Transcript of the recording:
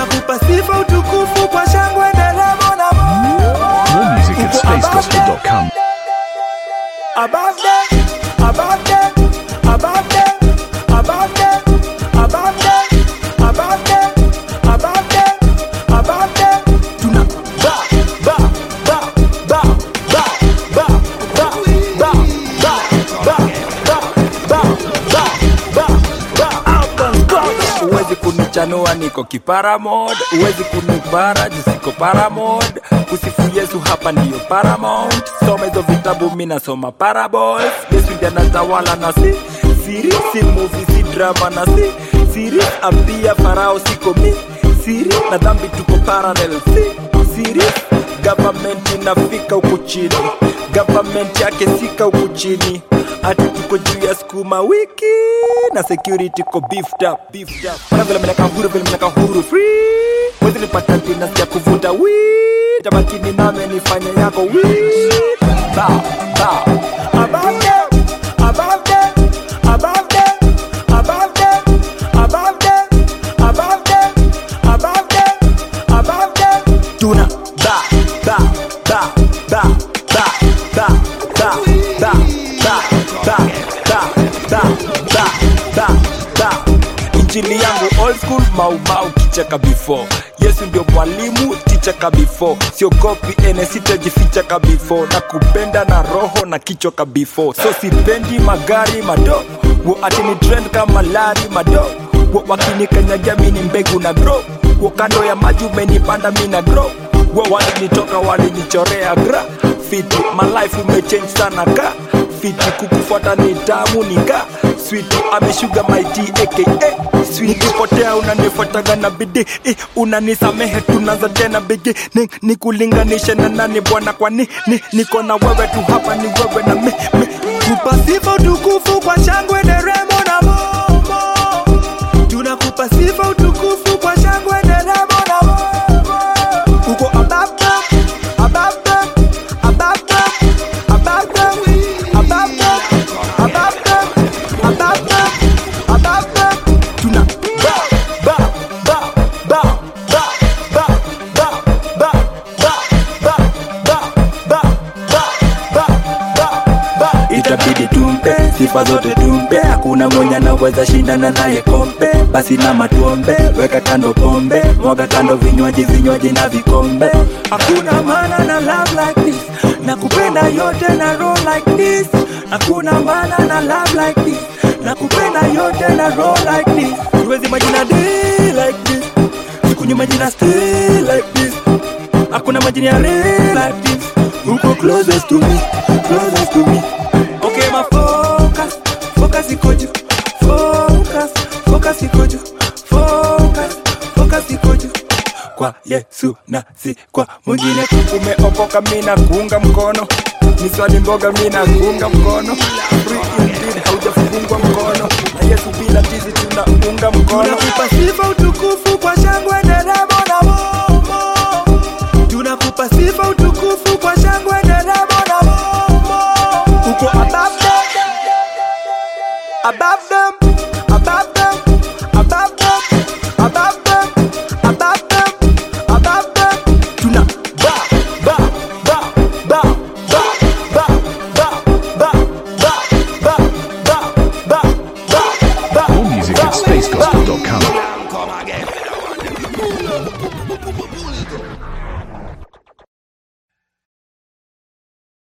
tunakupa sifa utukufu kwa shangwe nderemo na More music at spacegospel.com. above them, above them, above them, above them, above them, above them, above them, above them. Tuna ba ba ba ba ba ba ba ba ba ba ba ba ba ba ba out on spot. Uwezi kunichanua niko kiparamod, uwezi kunipara jisiko paramod. Kusifu Yesu hapa ndiyo paramount. Soma hizo vitabu mi nasoma parables. Yesu ndiye anatawala na si siri, si movie, si drama na si siri. Ambia farao siko mi siri, na dhambi tuko parallel si siri. Government inafika huku chini, government yake sika huku chini ati tuko juu ya skuma wiki na security ko beefed up, beefed up. Ona vile mnaka huru vile mnaka huru free wezi nipata tena sikia kuvuta weed tamakini name nifanye yako weed ba ba above them above them above them above them above them above them above them above them tuna ba ba ba ba ba ba ba ba ba ba ba ba ba ba ba injili yangu old school maumau kicheka before yesu ndio mwalimu ticheka before siogopi ene sitajifichaka before na kupenda na roho na kichoka before so sipendi magari mado wo atini trend kama lari mado wo wakinikanyagia mini mbegu na grow wo kando ya maji umenipanda mi na grow wo walinitoka walinichorea gra fiti my life umechange sana ka fiti kukufuata ni tamu nika switi ameshuga maiti aka Sweet. nikipotea unanifuataga na bidii eh, unanisamehe tunaanza tena bigi ni, ni kulinganisha na nani bwana kwani ni, niko na wewe tu hapa ni wewe na mi, mi. kupa sifa utukufu kwa shangwe nderemo na momo tunakupa sifa utukufu kwa shangwe nderemo na momo uko above them, above them, above them, above them, above them, above them, above them, above them. Tuna ba ba ba ba ba ba ba ba ba ba ba ba ba ba ba ba itabidi tumpe sifa zote tumpe hakuna mwenye anaweza shindana naye kompe basi na matuombe weka kando pombe mwaga kando vinywaji vinywaji na vikombe hakuna maana na love like this na kupenda yote na roll like this hakuna maana na love like this na kupenda yote na roll like this siwezi majina day like this sikunywa majina stay like this hakuna majini ya real like this uko closest to me closest to me okay my focus focus iko juu focus focus iko juu focus focus iko juu kwa Yesu na si kwa mwingine. Umeokoka, mina kuunga mkono, ni swali mboga, mina kuunga mkono. Free indeed, haujafungwa mkono na Yesu, bila tizi tunaunga mkono. Tunakupa sifa utukufu kwa shangwe nderemo na momo, tunakupa sifa utukufu kwa shangwe nderemo na momo. Uko above them, above them, above them, above them, above them, above them, above them. Tuna ba ba ba ba ba ba ba ba ba ba ba ba ba ba. More music at spacegospel.com. Come again.